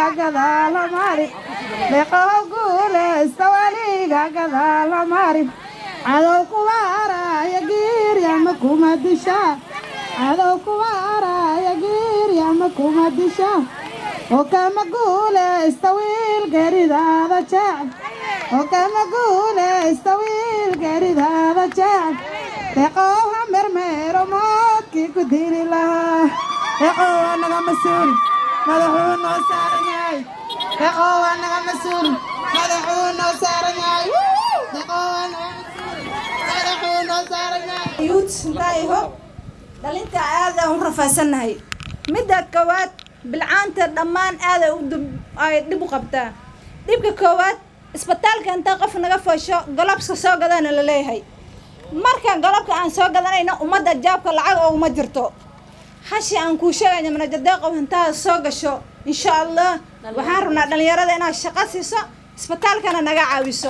weliga gadaala mari deeqow guulaysta weliga gadaala mari cadow kuwa araya giiryama kuma disha cadow kuwa araya giiryama kuma disha oo kama guulaysta wiil geridaada jecel oo kama guulaysta wiil geridaada jecel deeqow ha mermeero moodkii ku dili lahaa deeqow waa naga mas-uul madaxuu noo saaran yahay deeqow waa naga mas-uul madaxuu noo saaran yahay deeqow waa naga madaxuu noo saaran yahay yuut intaayaho dhalinta aada u rafaasannahay midda koowaad bilcaanta dhammaan aaday u dib- ay dhib u qabtaa dhibka koowaad isbitaalka intaa qof naga foosho golobska soo gadana la leeyahay marka golobka aan soo gadanayno ummadda jaabka lacag oo uma jirto hashi aan kuu sheegayna manajadeeqow intaad soo gasho insha allah waxaan rabnaa dhallinyarada inaad shaqo siiso isbitaalkana naga caawiso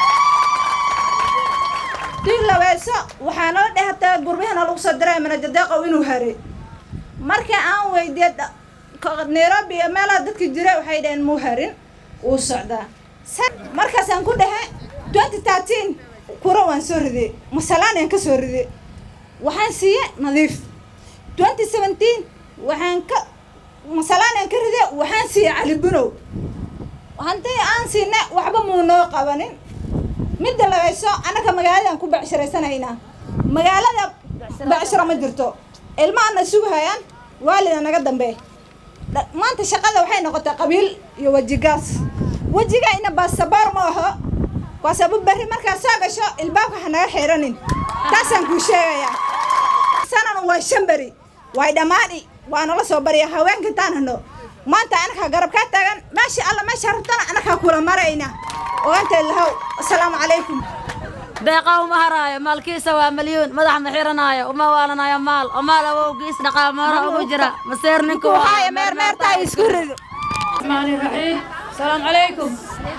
dii labeeso waxaa noo dhehtaa gurbihana lagu soo diray manajadeeqow inuu haray marka aan weydiye dha- ko- nairobi iyo meelaha dadka jira waxay dhaheen muu harin wuu socdaa Sa- markaasaan ku dhahe twenty thirteen kura waan soo riday masalaan ka soo riday waxaan siiye nadiif twenty seventeen waxaan ka masalaan ka riday waxaan siiye cali bunow hantii aan siina waxba muu noo qabanin midda labayso annaka magaaladaan ku becshiraysanaynaa magaalada becshiro ma jirto ilmahana sugahayaan waalida naga dambe Dha- maanta shaqada waxay noqotay qabiil iyo wejigaas wejigayna baasaboor ma aho waasabu berri markaad soo gasho ilbaabka ha naga xiranin taasaan kuu sheegayaa sanan waa shan beri way dhammaadhi waa nala soo barya haweenka intaan hano maanta anakaa garab kaa taagan meesha alla meesha rabtana anakaa kula marayna ogaantay lahow asalaamu calaykum deeqa uma haraayo maalkiisa waa milyuun madax ma xiranaayo uma waalanayo maal oo maal awowgiis dhaqaamoora ugu jira maseer ninku kuhaya meer meertaa isku rido الرحمن الرحيم السلام عليكم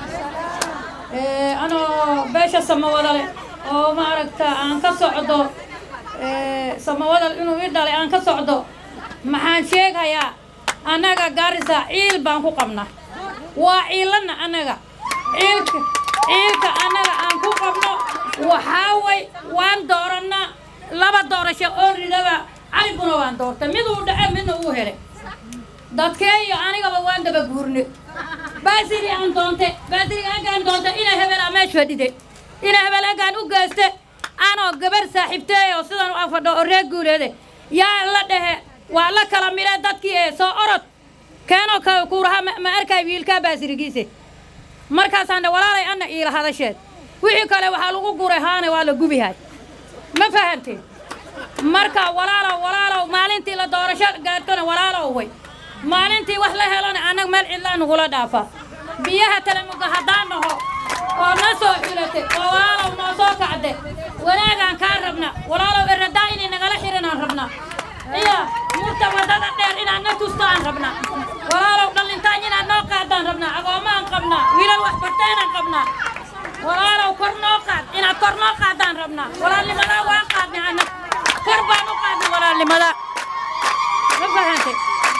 إيه، أنا باشا سموالي oo maaragta aan ka socdo ee, samawadal inuu ii dhalay aan ka socdo maxaan sheegayaa annaga gaarisa ciil baan ku qabna waa ciilanna annaga ciilka ciilka annaga aan ku qabno waxaa way waan doorannaa laba doorasho oo ridaba caliguna waan doortay mid uu dhace midna uu helay dadkeeyo anigaba waan daba guurne baasiri aan doonte baasiri agaan doonte ina hebel aa meesh fadhide ina hebel agaan u geyste anoo gabar saaxiibteey oo sidan u afadho oo reer guuleede yaa la dhehe waa la kala mile dadkii ee soo orod keenoo ka kuuraha ma ma arkay wiilkaa baasirigiise markaasaan dhe walaalay anna iila hadasheed wixii kale waxaa lagu guray haane waa la gubihay ma fahanteen marka walaalow walaalow maalintii la doorasho gaartona walaalow way maalintii wax la helona annaga meel cidlaa nagula dhaafa biyaha talamuga haddaan naho oo na soo xulatay oo walaalow noo soo kacde wanaagaan kaa rabna walaalow eradaa inay nagala xirinaan rabna iyo murta waddada dheer inaad na tusto aan rabna walaalow dhallintaan inaad noo qaadaan rabnaa agoomaan qabnaa wiilal wax barteenaan qabnaa walaalow kor noo qaad inaad kor noo qaadaan rabnaa walaalnimadaa waan qaadnay anag kor baan u qaadnay walaalnimada ma fahantay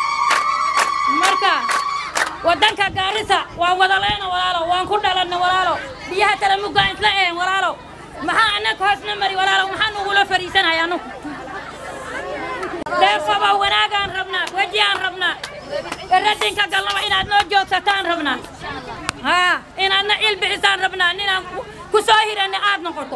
marka waddanka gaarisa waan wadaleena walaalow waan ku dhalanna walaalow biyaha talamugaan isla een walaalow maxaa annaga hoosna mari walaalow maxaa nugula fadhiisanay anugu deeqoba wanaagaan rabnaa wejiaan rabnaa eradinka gallaba inaad noo joogsataan rabnaa haa inaadna il bixisaan rabnaa ninaan ku- ku soo hiranna aad noqoto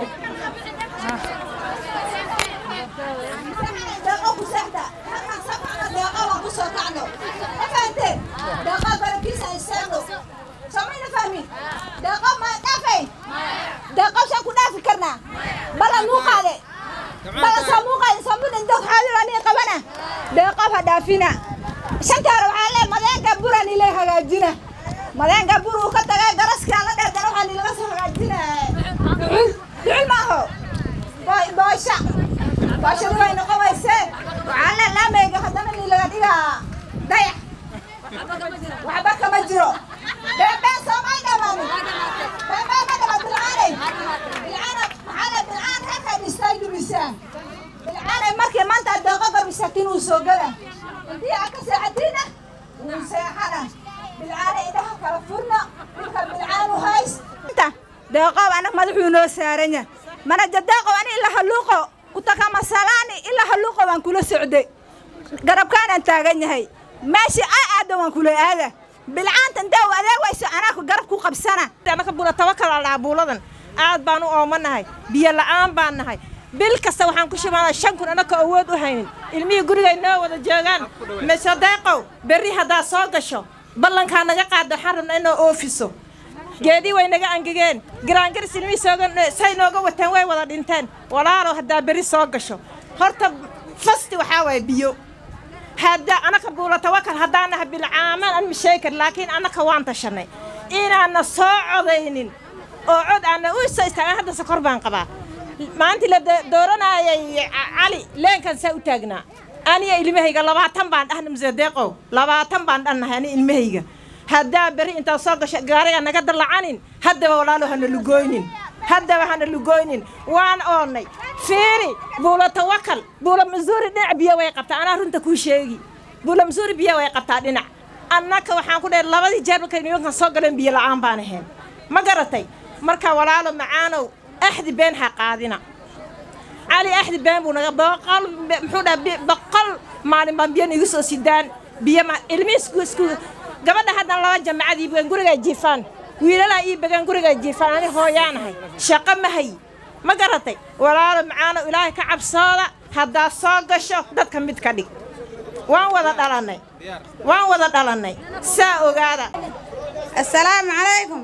deeqo ku seexda halkan sabcana deeqo waan ku soo kacno ma fahanteen deeqo barakiisa istaagno somayna fahmin deeqo ma dhaafay deeqo saan ku dhaafi karnaa bala muu qaade bala saa muu qaade sambuna dog xaadir anii qabana deeqo ha dhaafina shanta hore waxaa lee madeenka buran ile hagaajina madeenka bur uu ka tagay garaskaa la dheertana waxaa nilaga soo hagaajina ducul ducul maaho boy boysha baashadu way noqonaysee waxaa la laamayga haddana ni laga dhigaa dayax waxba kama jiro beebeen soomay dhamaanin beebeen ma dhama bilcaanay bilcaana maxaa la bilcaan halkaa dhistay dumisaan bilcaanay markii maanta deeqo garbisatiin uu soo gala intii aa ka seexatiina wuu seexana bilcaan deeqow anag madaxuu noo saaranya mana jadeeqow ani ila haluuqo kutaka masalaani ilaa haluuqo waan kula socday garabkaanaan taagan yahay meeshii aa aada waan kula aada bilcaanta intee u adeegayso anaa garab ku qabsana anaka bula tawakal al dhaha buuladan aad baan u oomanahay biyo la'aan baan nahay bil kasta waxaan ku shimaanaa shan kun anaka awood u haynin ilmihii gurigay noo wada joogaan mise deeqow berri haddaa soo gasho ballankaa naga qaada waxaan rabnaa inoo oofiso geedii way naga angegeen garaangaris ilmihii sooga say nooga wateen way wada dhinteen walaalow haddaa berri soo gasho horta fasti waxaa waaye biyo hadda anaka buula tawakal haddaan nahay bilcaaman an masheekar laakiin annaka waan tashanay inaanna soo codaynin oo cod aanna u soo istaagan hadda sokor baan qabaa maantii la dooranayay cali leenkan saa u taagnaa aniya ilmahayga labaatan baan dhahna muse deeqow labaatan baan dhannahay ani ilmahayga haddaa berri intaa soo gasho gaariga naga dallacanin haddaba walaalo hana lugooynin haddaba hana lugooynin waan oonnay fiiri buula tawakal buula masuuri dhinac biyo way qabtaa anaa runta kuu sheegi buula masuuri biyo way qabtaa dhinac annaka waxaan ku dhahay labadii jeer markay nimankan soo galeen biyo la'aan baan ahayn ma garatay marka walaalo macaanow axdi been ha qaadina cali axdi been buu naga boqol muxuu dhaha boqol maalin baan biyo igu soo sidaan biyo ma ilmi isku isku gabadha haddan laba jamacad ii bagan gurigaa jiifaan wiilalaa ii bagan gurigaa jiifaan ani hooyaanahay shaqo ma hay ma garatay walaalo macaanow ilaahay ka cabsooda haddaa soo gasho dadka mid ka dhig waan wada dhalannay waan wada dhalannay saa ogaada assalaamu calaykum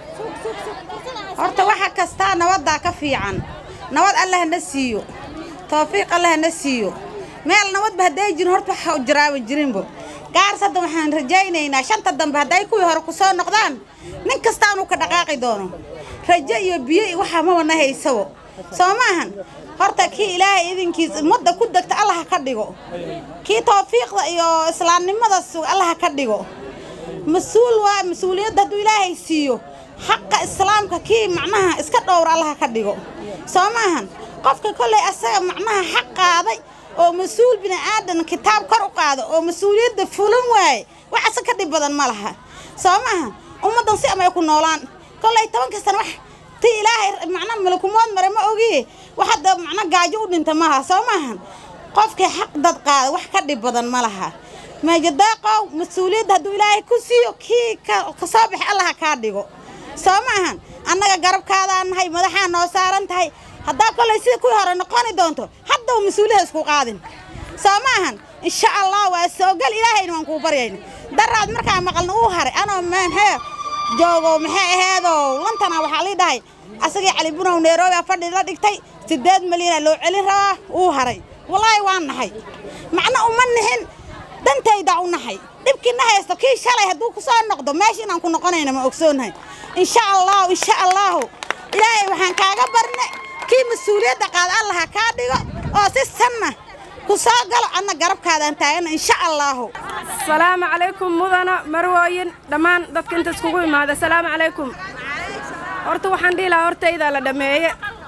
horta waxa kastaa nabaddaa ka fiican nabad alla hana siiyo tawfiiq alla hana siiyo meel nabadba hadday jirin horta waxa jiraaban jirinbo gaars hadda waxaan rajaynaynaa shanta dambe hadday kuwii hore ku soo noqdaan nin kastaanuu ka dhaqaaqi doono rajo iyo biyo iyo waxaa mabana haysabo soo maahan horta kii ilaahay idinkiis ummadda ku degta allaha ka dhigo kii tawfiiqda iyo islaamnimada sug allaha ka dhigo mas-uul waa mas-uuliyadda hadduu ilaahay siiyo xaqa islaamka kii macnaha iska dhowra allaha ka dhigo soo maahan qofka kolley asaga macnaha xaq qaaday oo mas-uul bini aadan kitaab kor u qaado oo mas-uuliyadda fulan waaye wax asa ka dhib badan ma laha soo maahan ummaddan si amay ku noolaan kolley tobanka sana wax ti ilaahay macna malakumood mare ma ogiye wax hadda macna gaajo u dhinta maaha soo maahan qofkii xaq dad qaada wax ka dhib badan ma laha meejadaaqow mas-uuliyadda hadduu ilaahay ku siiyo kii ka soo baxay allaha kaa dhigo soo maahan annaga garabkaadaan nahay madaxaa noo saaran tahay haddaa kollay sida kuwii hore noqoni doonto haddaba mas-uuliyaha isku qaadin soo maahan insha allah waa soogal ilaahayna waan kuu baryayna daraad markaa maqalna uu haray anoo maxee joogo maxay aheedow lantana waxaa lii dhahay asagii cali bunow nairobi a fadhi la dhigtay siddeed milyana loo celin rabaa uu haray wallaahi waan nahay macna uma nihin dantaydaa u nahay dhibkiina haysto kii shalay hadduu ku soo noqdo meesha inaan ku noqonayna ma ogsoonahay insha allahu insha allahu ilaahay waxaan kaaga barne kii mas-uuliyadda qaada allaha kaa dhigo oo si sanna ku soo galo adna garabkaadaan taagana insha allahu asalaamu calaykum mudana marwooyin dhammaan dadka inta iskugu imaada asalaamu calaykum horta waxaan dhihi lahaa hortaydaa la dhammeeye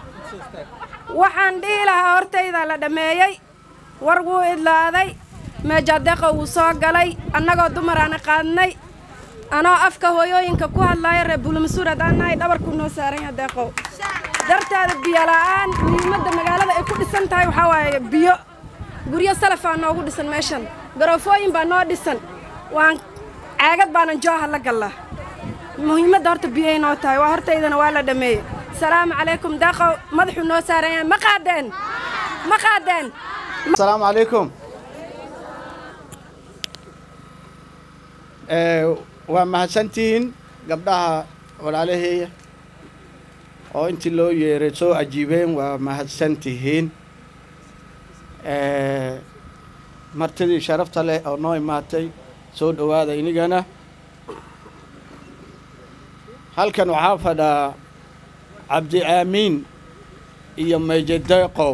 waxaan dhihi lahaa hortaydaa la dhammeeyey war wuu idlaaday meejadeeqa wuu soo galay annagoo dumaraana qaadnay anoo afka hooyooyinka ku hadlaaya reer buulamasuur haddaan nahay dhabarkuu noo saaran yaha deeqow darteeda biyo la'aan muhiimadda magaalada ay ku dhisan tahay waxaa waaye biyo guryo salafaa noogu dhisan meeshan garoofooyin baa noo dhisan waan caagad baanan jooha la gallaa muhiimadda horta biyay noo tahay waa hortaydana waa la dhammeeyey salaamu calaykum deeqow madaxuu noo saaran yahay ma qaadeen ma qaadeen asalaamu calaykum waa mahadsantihiin gabdhaha walaalaheeya oo intii loo yeeray soo ajiibeen waa mahadsantihiin martidii sharafta leh oo noo imaatay soo dhowaada inigana halkan waxaa fadhaa cabdi aamiin iyo meejadeeqow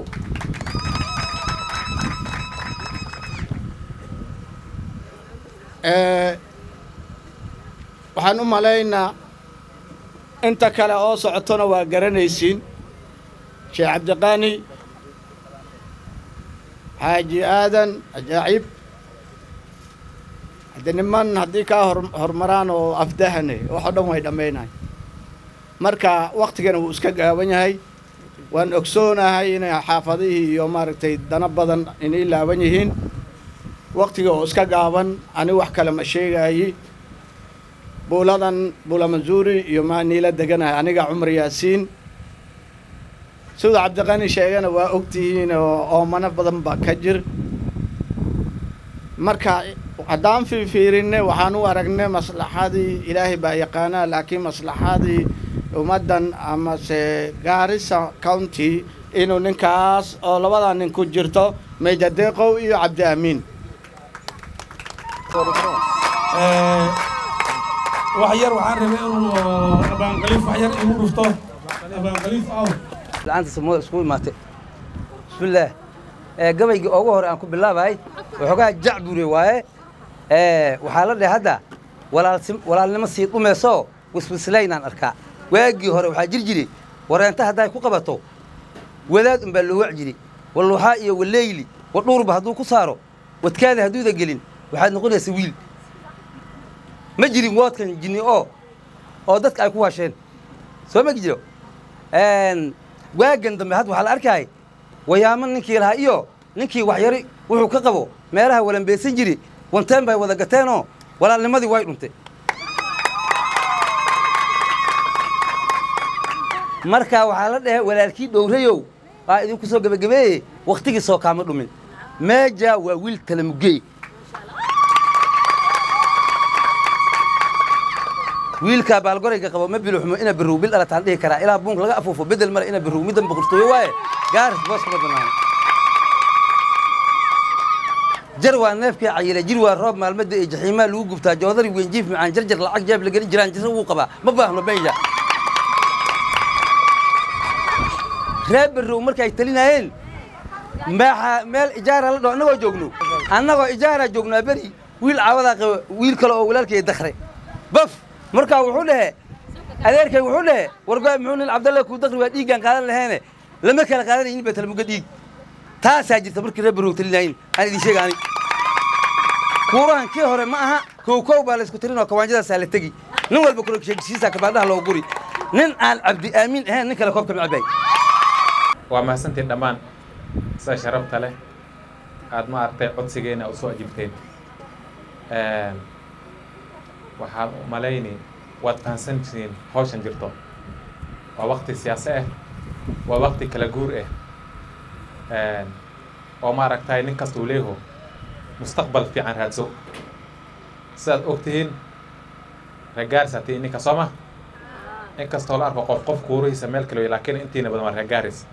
waxaan u malaynaa inta kale oo socotona waa garanaysiin sheekh cabdiqaani xaaji aadan ajaacib hadde niman haddii kaa hor hormaraan oo afdahane waxoo dhan way dhammaynahay marka waktigana wuu iska gaaban yahay waan ogsoonahay inay xaafadihii iyo maaragtay dana badan inay laaban yihiin waktiga oo iska gaaban ani wax kale ma sheegaayi buuladan buula mansuuri iyo maa niila deganahay aniga cumar yaasiin sida cabdiqani sheegana waa ogtihiin oo oomano badan baa ka jir marka haddaan fiifiirinne waxaan u aragnay maslaxadii ilaahay baa yaqaanaa laakiin maslaxadii ummaddan amase gaarisa county inuu ninkaas oo labadaa nin ku jirto meejadeeqow iyo cabdi amiin wax yar waxaan rabay inuu abaanqaliif wax yar igu dhufto abaanqaliif aw la'aanta samada isku imaatay bismillaah ee gabaygii ugu hore aan ku bilaabahay waxoogaa jacbure waaye ee waxaa la dhahay hadda walaalsim- walaalnimo sii dhumayso wiswislaynaan arkaa waagii hore waxaa jir jiri wareenta hadday ku qabato wadaad unbaa loo wac jiri walluuxaa iyo waleyli wadhuurba hadduu ku saaro wadkaada hadduuda gelin waxaad noqonaysa wiil ma jirin woodkan jinni oo oo dadka ay ku waasheen soo magi jiro waagan dambe hadda waxaa la arkaay wayaamo ninkii lahaa iyo ninkii waxyari wuxuu ka qabo meelaha walambeesan jiri wanteen bay wada gateenoo walaalnimadii way dhuntay marka waxaa la dhahay walaalkii dhowrayow aa idinku soo gebagabeeye wakhtigii soo kaama dhumin meeja waa wiil talamugey wiilkaa baalgorayga qabo ma biluxmo ina birow bil dhalataan dhihi karaa ilaa buunk laga afuufo bedel male ina birow middan boqortooyo waaye gaaris boos kama banaano jar waa neefkii cayile jir waa roob maalmada ee jaxiimaa lagu gubtaa joodari wenjiif macaan jarjar lacag jeeb lageli jiraan jirra wuu qabaa ma baahno meeja reer birow markay talinaayeen maaxa meel ijaara la dhaho annagoo joogno annagoo ijaaraa joognaa beri wiil caawadaa qaba wiil kale oo walaalkay dakhre baf markaa wuxuu dhehe adeerkay wuxuu dhehe wargoy muxuu nin cabdalle kuu dakri waa dhiiggaan qaadan laheene lama kala qaadanaynin ba talmuga dhiig taasaa jirta markii reer birow talinaayin aan idin sheega ani kuurahan kii hore ma aha kow kow baa laysku tirinoo kawaanjadaasaa la tegi nin walba korosheegisiisaa kabaadhaha loo guri nin aan cabdi aamin ahayn nin kale koobka macabay waa mahadsantiin dhammaan sida sharafta leh aad ma aragtay codsigeena u soo ajibteen waxaan u malayni waad fahansantihiin hawshan jirto waa wakti siyaase ah waa wakti kala guur ah oo ma aragtay nin kasta uu leeyaho mustaqbal fiican raadso sidaad og tihiin reegaaris hatii ninka soo ma in kastoo la arko qof qof kuurihiisa meel kale wey laakiin intiina badan waa reegaaris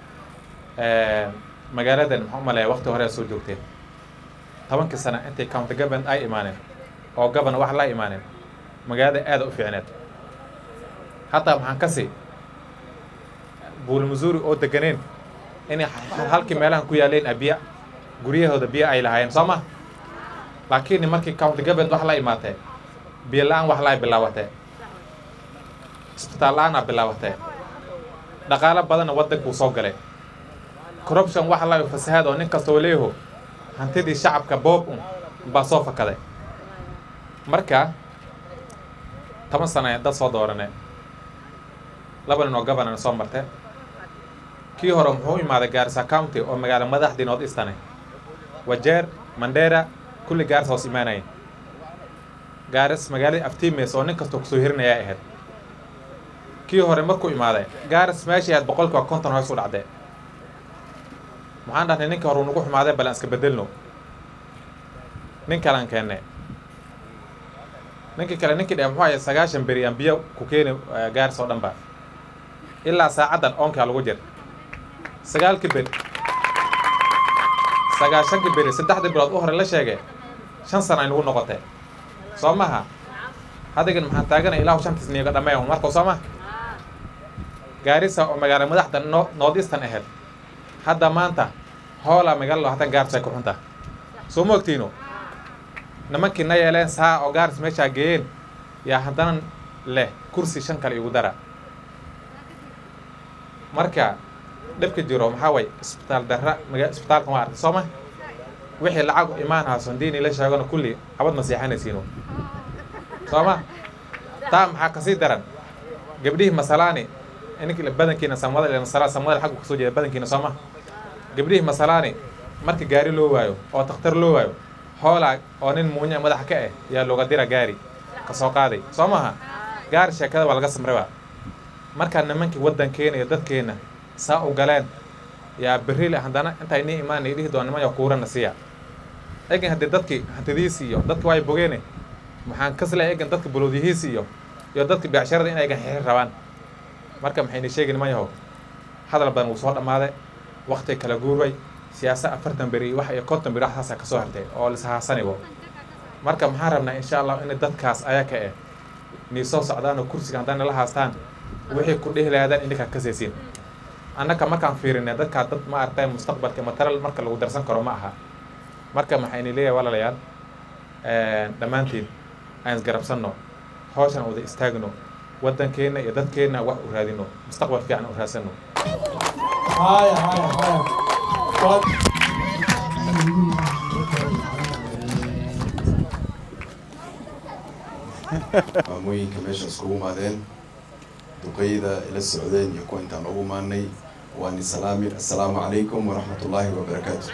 magaaladan maxaa u maleeya wakti hore soo joogteen tobankii sana intay county government ay imaaneen oo gabana wax la imaaneen magaalada aada u fiicneed hataa maxaan kasi buul missouri oo deganeen inay halkii meelahan ku yaaleen biya guryahooda biyo ay lahaayeen soo ma laakiin markii county government wax la imaatee biyo la-aan wax la bilaabatee isbitaal la-aan aa bilaabatee dhaqaalo badanna waddankuu soo galay corruption wax la fasahaad oo nin kastoo leeyaho hantidii shacabka boob un baa soo fakaday marka toban sana dad soo doorane laba nin oo governan soo marte kii hore muxuu u imaaday gaarisa county oo magaalo madaxdii north eastane wajeer mandera kulli gaaris hoos imaanayeen gaaris magaaladii aftimes oo nin kastoo kusoo hirinayaa ahayd kii hore markuu imaaday gaaris meeshii ahayd boqolkiiba konton hoos u dhacdee maxaan dhahnay ninkii hore uu nagu xumaaday bal aan iska bedelno nin kalaan keenne ninkii kale ninkii dhe muxuu ahay sagaashan beri aan biyo ku keeni gaaris oo dhanba ilaa saacaddan oonkaa lagu jir sagaalkii beri sagaashankii beri saddexdii bilood u hore la sheegay shan sana ay nagu noqotee soo maha hadigan maxaan taaganay ilaahu shantiis niiga dhammeeya markuu soo maha gaarisa oo magaalo madaxda no north eastern ahayd hadda maanta hoolaa magaalado hatan gaaris ay ku xunta soo ma ogtiino nimankii na yeeleen saa oo gaaris meeshaa geeyeen yaa haddana leh kursi shan kale igu dara marka dhibka jiro maxaa way isbitaal darra maga isbitaalkan waa arkay soo ma wixii lacag imaan haa sondiini la sheegana kulli abad ma seexanaysiino soo ma taa maxaa kasii daran gabdhihii masalaani ininka badankiina samada ila masala samada xaggu kasoo jeeda badankiina sooma gabdhihii masalaani marka gaari loo waayo oo takhtar loo waayo hoolaa oo nin muunya madaxa ka ah yaa looga dira gaari ka soo qaaday soo maaha gaari sheekada waa laga samraba markaa nimankii waddankeena iyo dadkeena saa u galeen yaa berrile haddana intay nii imaanay dhihi doon niman yaa kuurana siiya egan haddii dadkii hantidiisi iyo dadki waay bogeene maxaan kasleh egan dadka bulowdiyihiisi iyo iyo dadka beecsharada in aygan xixir rabaan marka maxayna sheegi niman yahow hadal badan wuu soo dhammaaday wakti kala guurbay siyaasa afartan beri wax iyo konton beri waxaasaa kasoo hartay oo lishaasanibo marka maxaan rabnaa insha allah in dadkaas ayaka eh nii soo socdaan oo kursiga haddaan nala haastaan wixii ku dhihi lahaadaan ininkaa kasaysiin annaka markaan fiirinay dadkaa dad ma aragtay mustaqbalka mataral marka lagu darsan karo ma aha marka maxayna leeyahay walaalayaal dhammaantiin aan isgarabsanno hawshan wada istaagno waddankeenna iyo dadkeenna wax u raadino mustaqbal fiican u raadsanno haya haya haya Waa- maamooyinka meesha iskugu imaadeen duqeyda ila socdeen iyo kuwa intaan ugu imaanay waa ni salaami assalaamu calaykum waraxmat ullaahi wabarakaatu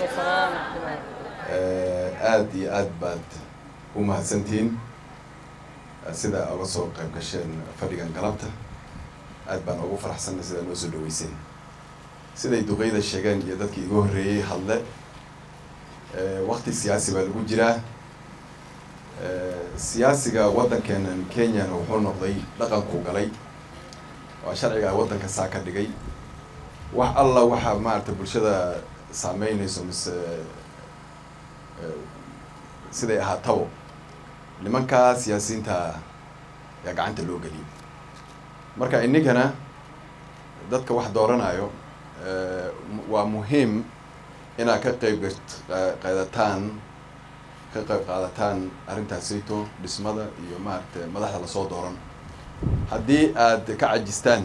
Eh, aad iyo aad baad u mahadsantihiin eh, sida uga soo qayb gasheen fadhigan galabta aad baan ugu faraxsanay sidaa noo soo dhaweyseen siday duqeyda sheegeen iyo dadkii iga horreeyey hadle eh, waqti siyaasi baa lagu jiraa Eh, siyaasiga waddankeenan kenyana wuxuu noqday dhaqankuu galay waa sharciga waddanka saa ka dhigay wax alla waxaa maaragtay bulshada saameynayso mise eh, siday ahaatabo nimankaa siyaasiyiinta yaa gacanta loo geliyay marka inninkana dadka wax dooranayo eh, mu- waa muhiim inaad ka qayb gat- qa- qaadataan ka qayb qaadataan arrintaasayto dhismada iyo maaragtay madaxda lasoo dooran haddii aad ka cajistaan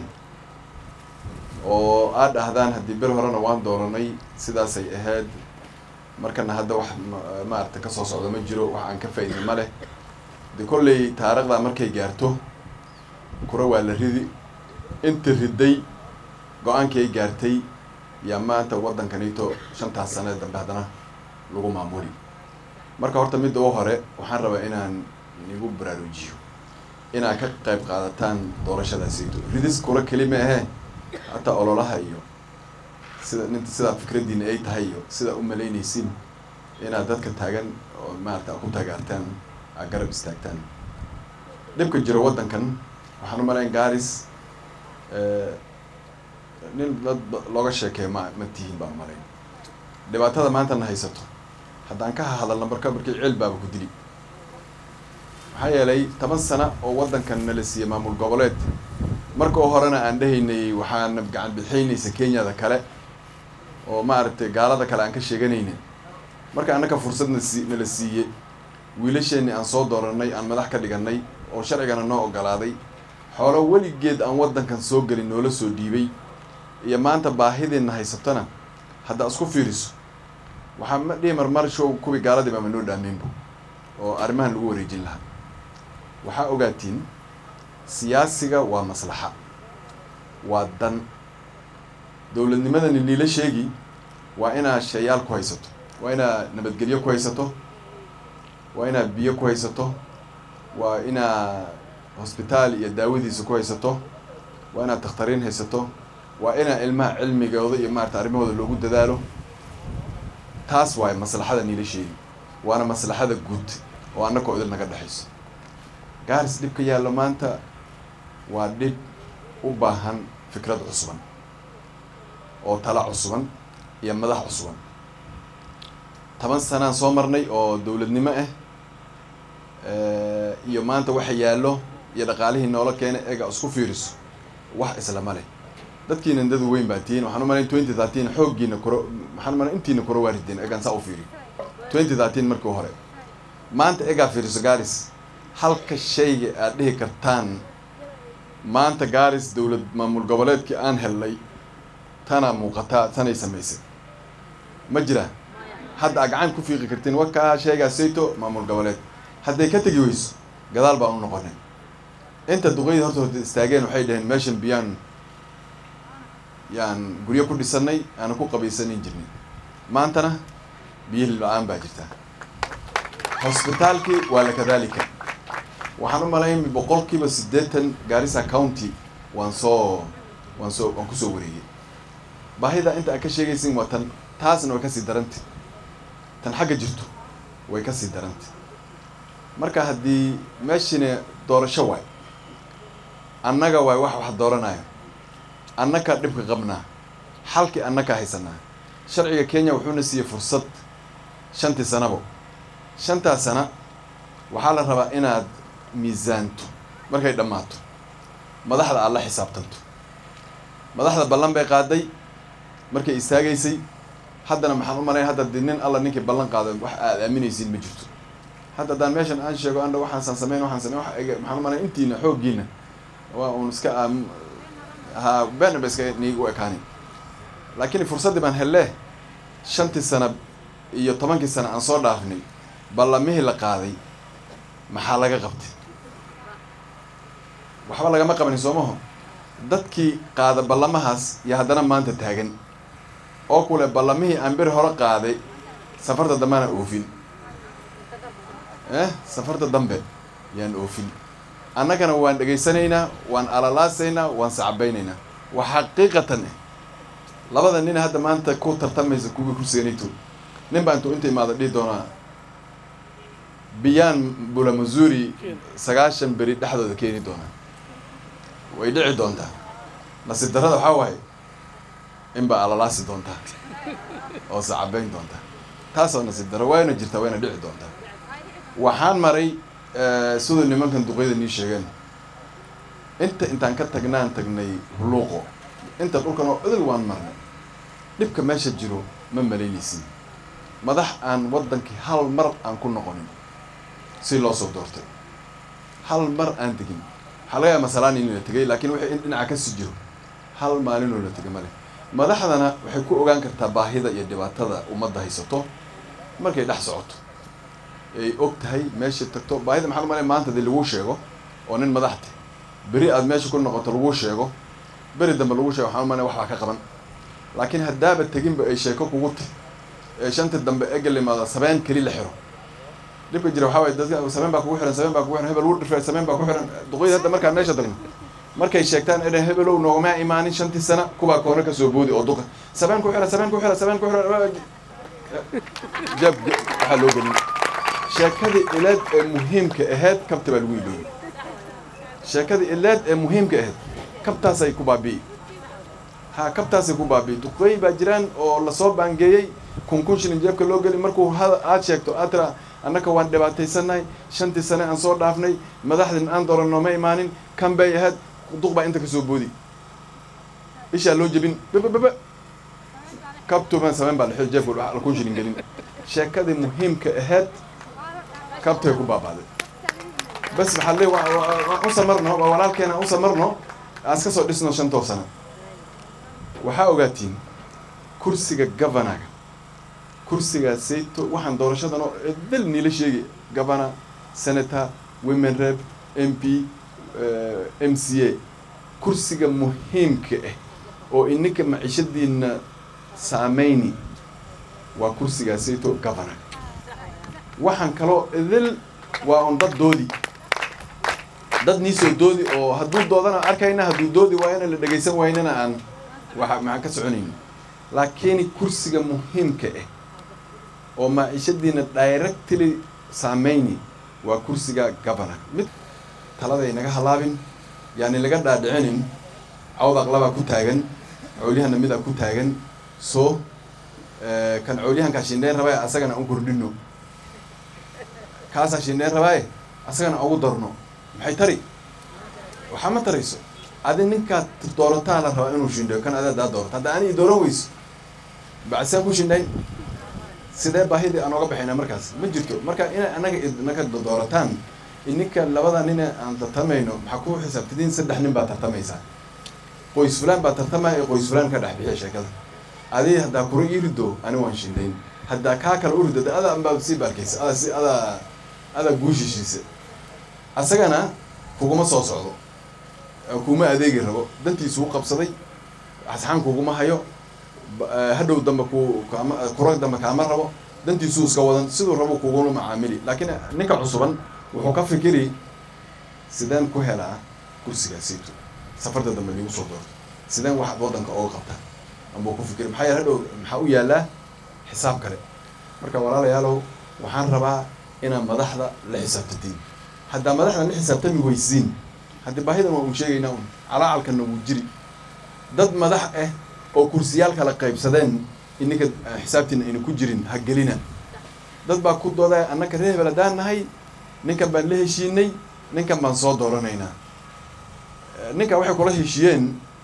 oo aad dhahdaan haddii ber horena waan dooranay sidaasay ahayd markana hadda wax ma- maaragtay kasoo socda ma jiro wax aan ka faa'iidin ma leh de kolley taariikhda markay gaarto kura waa la ridi inta riday go-aankii ay gaartay yaa maanta waddankanito shantaas sane dambe haddana lagu maamuli marka horta midda u hore waxaan rabaa inaan nigu baraarujiyo inaad ka qayb qaadataan doorashadaasayto ridis kula keli ma ahee hataa ololaha iyo sida ninta sidaa fikraddiina ay tahay iyo sidaa u malaynaysin inaad dadka taagan oo maarata ku taageertaan aad garab istaagtaan dhibka jiro waddankan waxaan u malayn gaaris eh, nin dad ba- looga sheekeeyo ma ma tihiin baan u malayn dhibaatada maanta na haysato haddaan ka hadalna marka markii ceel baaba ku dili maxaa yeelay toban sana oo waddankan nala siiyey maamul goboleed marka oo horena aan dhahaynay waxaana gacan bixaynaysa kenyada kale oo maaragtay gaalada kale aan ka sheeganaynin marka annaka fursadna sii nala siiyey wiilasheenni aan soo dooranay aan madax ka dhiganay oo sharcigana noo ogolaaday xoolo weligeed aan waddankan soo gelin noola soo dhiibay iyo maanta baahideenna haysatona haddaa isku fiiriso waxaa ma dhihi marmar show kuwii gaaladii baama noo dhaameynbu oo arrimahan lagu wareejin lahaa waxaa ogaatiin siyaasiga waa maslaxa waa dan dowladnimadani liila sheegi waa inaa shayaal ku haysato waa inaa nabadgelyo ku haysato waa inaa biyo ku haysato waa inaa hosbitaal iyo daawadiisa ku haysato waa inaad takhtariin haysato waa inaa ilmaha cilmigooda iyo maarata arrimahooda loogu dadaalo taas waaye maslaxada niila sheegi waana maslaxada guud oo annakoo idil naga dhexayso gaaris dhib ka yaallo maanta waa dhib u baahan fikrad cusuban oo tala cusuban iyo madax cusuban toban sanaan soo marnay oo dowladnimo ah iyo maanta waxa yaallo iyo dhaqaalihii noola keenay eega isku fiiriso wax islama leh dadkiina dad weyn baa tihiin waxaan u malayn twenty thirteen xooggiina koro waxaan u malayn intiina koro waa rideen egaan saa u fiiri twenty thirteen markii hore maanta egaa fiiriso gaaris halka shayga aad dhihi kartaan maanta gaaris dowlad maamul goboleedkii aan helnay tana muuqataa tanay samaysay ma jira hadda aad gacan ku fiiqi kartiin wakaa sheegaa sayto maamul goboleed hadday ka tegi weyso gadaal baan u noqonay inta duqeydii horta horta istaageen waxay dhaheen meeshan biyaan yaan guryo ku dhisannay aana ku qabaysanin jirnay maantana biyo la-aan baa jirta hosbitaalkii waa la kadaalika waxaan u malayn boqolkiiba siddeetan gaarisa county waan soo waan soo waan kusoo wareegay baahida inta aad ka sheegaysin waa tan taasna way kasii darantay tan xagga jirto way kasii darantay marka haddii meeshina doorasho waay annaga waay wax wax dooranayo annakaa dhibka qabnaa xalkii annakaa haysanaa sharciga kenya wuxuuna siiyey fursad shantii sanabo shantaa sana waxaa la rabaa inaad miisaanto markay dhammaato madaxda aad la xisaabtanto madaxda ballan bay qaaday markay istaagaysay haddana maxaan u malaya hadda di nin alla ninkii ballan qaaday wax aad aaminaysiin ma jirto hadda haddaan meeshan aan sheego andha waxaasaan sameyn waxaan sameyn wax ega maxaan u malaya intiina xooggiina waa uun iska aam ha beena ba iska niigu ekaani laakiin fursaddii baan hellee shantii sana iyo tobankii sana aan soo dhaafnay ballamihii la qaaday maxaa laga qabtay waxba lagama qabanin soo maho dadkii qaada ballamahaas iyo haddana maanta taagan oo kule ballamihii aan beri hore qaaday safarta dambena oofin eh safarta dambe yaan oofin annagana waan dhegaysanaynaa waan alalaasaynaa waan sacbaynaynaa waa xaqiiqatan eh labada nin hadda maanta ku tartamaysa kuwii kursiganayto nin baa intuu inta imaada dhihi doonaa biyaan bula mazuri sagaashan beri dhexdooda keeni doonaa way dhici doontaa nasiib darrada waxaa waaye inbaa alalaasi doontaa oo sacabayn doontaa taasoo nasiib darro wayna jirtaa wayna dhici doontaa waxaan maray siduu nimankan duqeyda nii sheegeen inta intaan ka tagnaan tagnay huluuqo inta dhulkan oo idil waan marnay dhibka meesha jiro ma malaynaysin madax aan waddankii hal mar aan ku noqonin si loo soo doortay hal mar aan tegin waxaa laga yaaba masalaan in la tegay laakiin wixii in dhinaca kasii jiro hal maalinoo la tegay male madaxdana waxay ku ogaan kartaa baahida iyo dhibaatada ummadda haysato markay dhex socoto ay og tahay meesha tagto baahida maxaa malay maanta dee laguu sheego oo nin madaxte beri aad meesha ku noqoto laguu sheego beri dambe lagu sheego waxaa malay waxbaa ka qaban laakiin haddaaba teginba ay sheeko kugu ti ee shanta dambe ega limaado sabeen keli la xiro dhibka jira waxaa waye dadka sabeen baa kugu xiran sabeen baa kugu xiran hebel wuu dhirfay sabeen baa ku xiran duqeyda hadda markaan meesha tagno markay sheegtaan edhan hebelow noogama imaanin shantii sana kubaa koona kasoo boodi oo duqa sabeen ku xira sabeen ku xira sabeen ku xira jab waxaa loo gelin sheekadii ilaad ee muhiimka ahayd kabta baa lagu iloobay sheekadii ilaad ee muhiimka ahayd kabtaasay ku baabi'i ha kabtaasay ku baabi'i duqeey baa jiraan oo lasoo baangeeyey kun kun shilin jeebka loo geli markuu ha aad sheegto aad tira annaka waan dhibaataysannahay shantii sane aan soo dhaafnay madaxdin aan dooran nooma imaanin kan bay ahayd duq baa inta kasoo boodi ishaa loo jebin babababa kabtuban sameen baa dhexda jeebka kun shilin gelin sheekadii muhiimka ahayd kabtay ku baabaaday bas maxaa le waan u samarno waa walaalkeena aan u samarno aan iska soo dhisno shantoo sano waxaa ogaatiin kursiga governaga kursigaa sayto waxaan doorashadan oo dal niila sheegay governor senator women rep m p m c a kursiga muhiimka ah oo ininka maciishadiina saameyni waa kursigaa sayto governor waxaan kaloo idil waa un dad doodi dad niisoo doodi oo hadduu doodana arkayna hadduu doodi waayana la dhegaysan waynana aan waa maxaan ka soconayni laakiin kursiga muhiimka ah oo maciishadiina directly saameyni waa kursiga governor mid taladay naga halaabin yaani laga dhaadhicinin cawd aqlabaa ku taagan coolyahana midaa ku taagan so kan coolyahankaa shindheyn rabaaye asagana an kordhino kaasaa shindheyn rabaaye asagana ugu darno maxay tari waxaa ma tarayso adi ninkaad doorataa la rabaa inuu shindheeyo kan adadaa doorata hadda ani dooran weyso bacasaan ku shindhayn sidee baahidii aan oga baxayna markaas ma jirto marka inay anaga idinaka doorataan ininka labada nine aan tartamayno maxaa ku xisaabtadiin saddex nin baa tartamaysaa qoys fulaan baa tartamaya ee qoys fulaan ka dhex bixiya sheekada adi haddaa kura ii rido ani waan shindayn haddaa kaa kale u rido adaa anbaa sii baarkaysa adaa si adaa adaa guushishiisa asagana kuguma soo socdo kuma adeegi rabo dantiisu u qabsaday asxaan kuguma hayo hadhow dambe ku kaama kura dambe kaama rabo dantiisuu iska wadan siduu rabo kugula macaamili laakiin ninka cusuban wuxuu ka fikiri sideen ku helaa kursigaasiito safarta dambe nigu soo doorto sideen wax waddanka ooga qabta ambuu ku fikiri maxaa yeele hadhow maxaa u yaallaa xisaab kale marka walaalayaalow waxaan rabaa inaad madaxda la xisaabtatiin haddaa madaxda la xisaabtami weysiin haddii baahidan waa uun sheegaynaa un calaacalkana wuu jiri dad madax ah oo kursiyaal kala qaybsadeen ininka xisaabtiina ayna ku jirin ha gelina dad baa ku doodaya annaka reer hebel haddaan nahay ninkan baan la heshiinay ninkan baan soo dooranaynaa ninka waxay kula heshiiyeen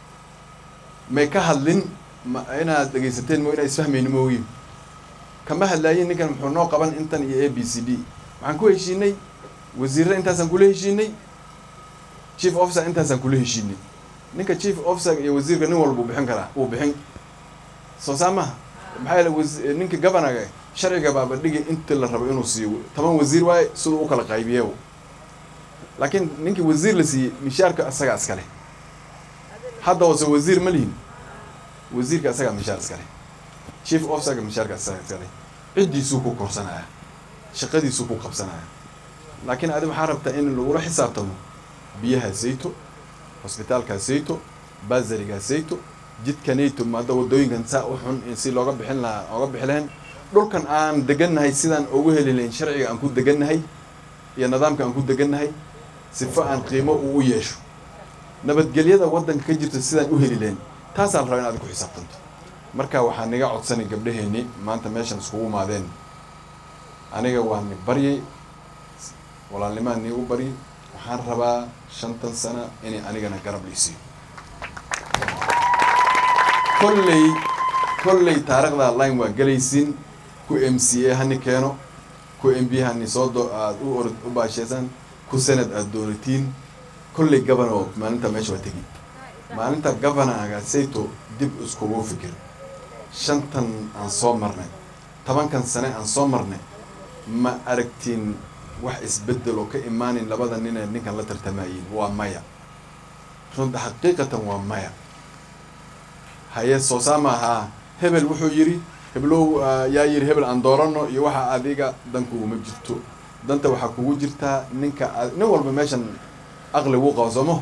may ka hadlin ma inaad dhegaysateen mo inaad isfahmayni moogi kama hadlaayin ninkan muxuu noo qaban intan iyo a b c d waxaan ku heshiinay wasiirra intaasaan kula heshiinay chief officer intaasaan kula heshiinay ninka chief officer iyo wasiirka nin walba uu bixin karaa uu bixin soo saa maha maxaa yeele was ninka governaga sharciga baaba dhigi inta la rabo inuu siiyo toban wasiir waaye siduu u kala qaybiye laakiin ninkii wasiir la siiyey mishaarka isagaa iskale hadda hoose wasiir ma lihin wasiirka isagaa mishaar iskale chief officerka mishaarka isagaa iskale ciddiisuu ku korsanaya shaqadiisuu ku qabsanaya laakiin adi waxaa rabtaa in lagula xisaabtamo biyaha sayto hosbitaalkaa sayto basarigaa sayto jidkanayto maada wadooyinkan saa u xun si looga bixin lahaa ooga bixi lahayn dhulkan aan degannahay sidaan ugu heli lahayn sharciga aan ku degannahay iyo nidaamka aan ku degannahay sifo aan qiimo uu u yeesho nabadgelyada waddanka ka jirta sidaan u heli lahayn taasaa la rabaa in aad ku xisaabtanto marka waxaa niga codsanay gabdhaheenni maanta meeshan iskugu imaadeen aniga waa ni baryay walaalnimaan niigu baryay waxaan rabaa shantan sana inay anigana garab liisiyo kolley kolley taarikhda line waa gelaysiin ku m c a hani keeno ku m b hani soo do aada u orod u baasheysan ku senad aada dooratiin kolley governor maalinta meesha waa tegi maalinta governorga sayto dib iskugu fikir shantan aan soo marnay tobankan sane aan soo marnay ma aragtiin wax isbeddel oo ka imaanin labada nin ee ninkan la tartamayiin waa maya runta xaqiiqatan waa maya haye soo saama ahaa hebel wuxuu yidhi heblow yaa yidhi hebel aan doorano iyo waxa adiga dan kuguma jirto danta waxaa kugu jirtaa ninka nin walba meeshan aqli wuu qabo soomo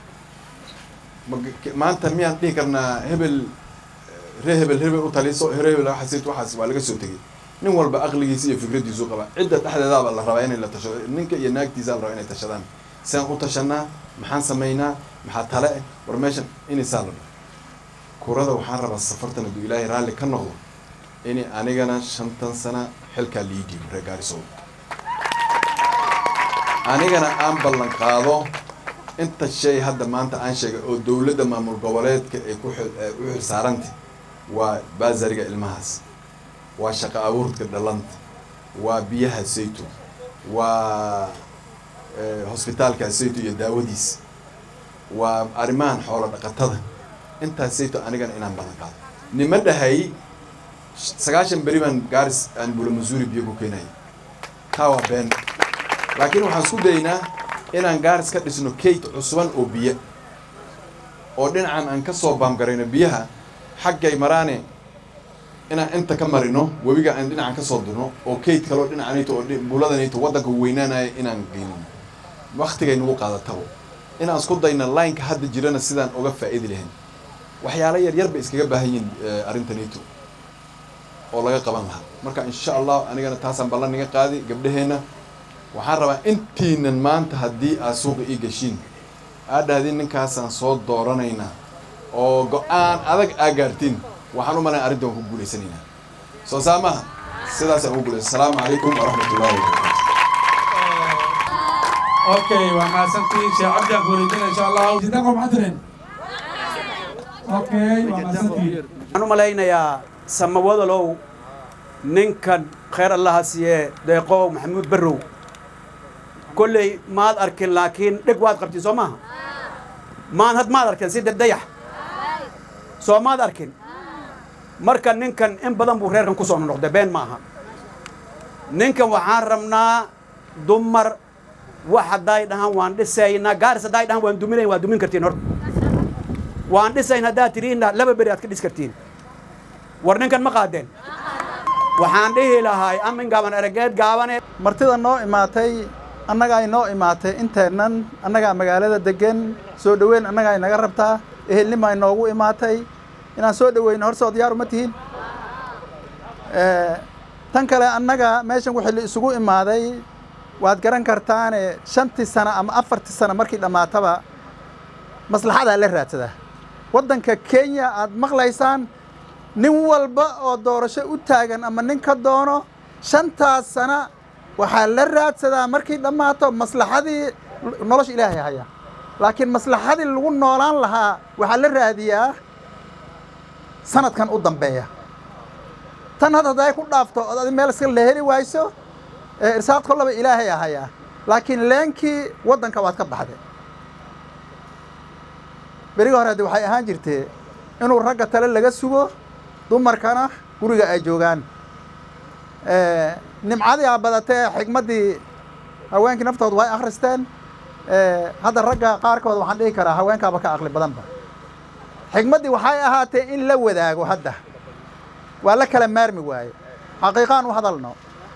maanta miyaan dhihi karnaa hebel ree hebel hebel u taliso ree hebel waxaas waxaas waa laga soo tegay nin walba aqligiisa iyo fikradiisu qaba cidda dhexdeedaaba la rabaa inay la tashado ninka iyo naagtiisa la rabaa inay tashadaan sidaan u tashanaa maxaan samaynaa maxaa tale eh war meeshan inaysaa la kurada waxaan rabaa safartan hadduu ilaahay raalli ka noqdo in anigana shantan sana xilkaa lii dhiibo reer gaarisow anigana aan ballan qaado inta shay hadda maanta aan sheegay oo dowladda maamul goboleedka ay ku u xilsaaranta waa baasariga ilmahaas waa shaqo abuurka dhalanta waa biyaha sayto waa hosbitaalka sayto iyo daawadiis waa arrimahan xoolo dhaqatada intaas sayto anigana inaan ballan qaado nima dhahay sagaashan beri baan gaaris aan bula masuuri biyo ku keenaya taa waa been laakiin waxaan isku daynaa inaan gaaris ka dhisno kate cusuban oo biyo oo dhinacan aan ka soo baamgarayno biyaha xaggay maraane inaan inta ka marino webiga aan dhinacan ka soo dirno oo kate kaloo dhinacanayto oo buuladanayto waddanka weynaanaya inaan geynin waktigay nagu qaadatabo inaan isku dayna lineka hadda jirana sidaan uga faa'idi lahayn waxyaalo yar yar bay iskaga baahan yihiin arrintanito oo laga qaban lahaa marka insha allah anigana taasaan ballan niga qaadi gabdhaheenna waxaan rabaa intiinan maanta haddii aad suuqa ii gashiin aad dhahdiin ninkaasaan soo dooranaynaa oo go-aan adag aa gaartiin waxaan u malayn arrintan waan ku guulaysanaynaa soo saa maaha sidaasaan ugu guulaysa asalaamu calaykum waraxmatullahi wabarakatu okay waa mahadsantihiin sheekh cabdi aan ku wareejina insha allah sidaqo maxadiren okay waa mahadsantihiin waxaan u malaynayaa samawadalow ninkan khayr allaha siiyee deeqow maxamuud barrow kolley maad arkin laakiin dheg waad qabtiin soo maaha maan had maad arkin si dayax soo maad arkin marka ninkan in badan buu reerkan ku soo noqday been ma aha ninkan waxaan rabnaa dumar wax hadday dhahaan waan dhisaynaa gaaris hadday dhahaan waan duminayn waa dumin kartiin horta waan dhisayn haddaad tidhiinna laba beri aad ka dhis kartiin war ninkan ma qaadeen waxaan dhihi lahay amin gaaban erageed gaabane martida noo imaatay annagaa inoo imaatay inteennan annagaa magaalada degan soo dhoweyn annagaa inaga rabtaa ehelnima inoogu imaatay inaan soo dhoweyno horse diyaar uma tihiin tan kale annaga meeshan wixii la isugu imaaday waad garan kartaane shantii sano ama afartii sano markii dhammaataba maslaxadaa la raadsadaa waddanka kenya aad maqlaysaan nin walba oo doorasho u taagan ama nin ka doono shantaas sana waxaa la raadsadaa markay dhammaato maslaxadii nolosha ilaahay haya laakiin maslaxadii lagu noolaan lahaa waxaa la raadiyaa sanadkan u dambeeya tan had hadday ku dhaafto ood adi meel iska la heli wayso irsaaq kollaba ilaahay ahayaa laakiin leenkii waddanka waad ka baxday berigi hore de waxay ahaan jirtee inuu ragga tale laga sugo dumarkana guriga ay joogaan nimcadii aa badatee xigmaddii haweenkii naftooda way akhristeen hadda ragga qaarkood waxaan dhihi karaa haweenkaaba ka aqli badanba xigmaddii waxay ahaatee in la wadaago hadda waa la kala maarmi waaye xaqiiqaan u hadalno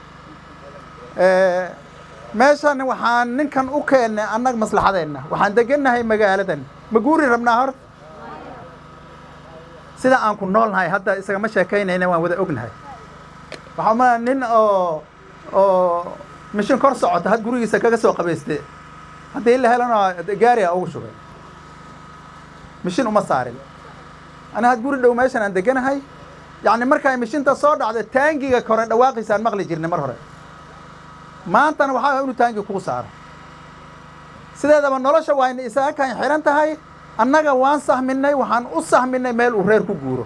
meeshan waxaan ninkan u keennay annaga maslaxadeenna waxaan degannahay magaaladan ma guuri rabnaa hor sida aan ku noolnahay hadda isagama sheekaynayna waan wada ognahay waxaa ma nin oo oo mishin kor socota had gurigiisa kaga soo qabayste haddii la helana gaariga ugu shubay mishin uma saarin ani had guri dhow meeshan aan deganahay yacni markay mishinta soo dhacdo taangiga kore dhawaaqiisaan maqli jirnay mar hore maantana waxaa inuu taangi kuu saaro sideedaba nolosha waayna isaga kan xihan tahay annaga waan sahminay waxaan u sahminay meel uu reer ku guuro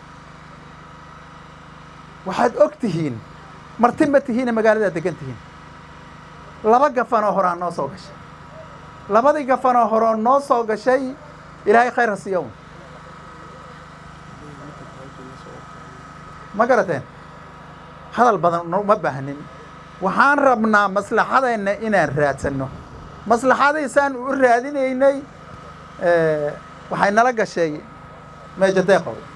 waxaad og tihiin marti ma tihiine magaaladaa degan tihiin laba gafanoo horaa noo soo gashay labadii gafanoo horoo noo soo gashay ilaahay khayr ha siiya un ma garateen hadal badan uma baahnin waxaan rabnaa maslaxadeenna inaan raadsanno maslaxadiisaan u raadinaynay waxay nala gashay meejo deeqow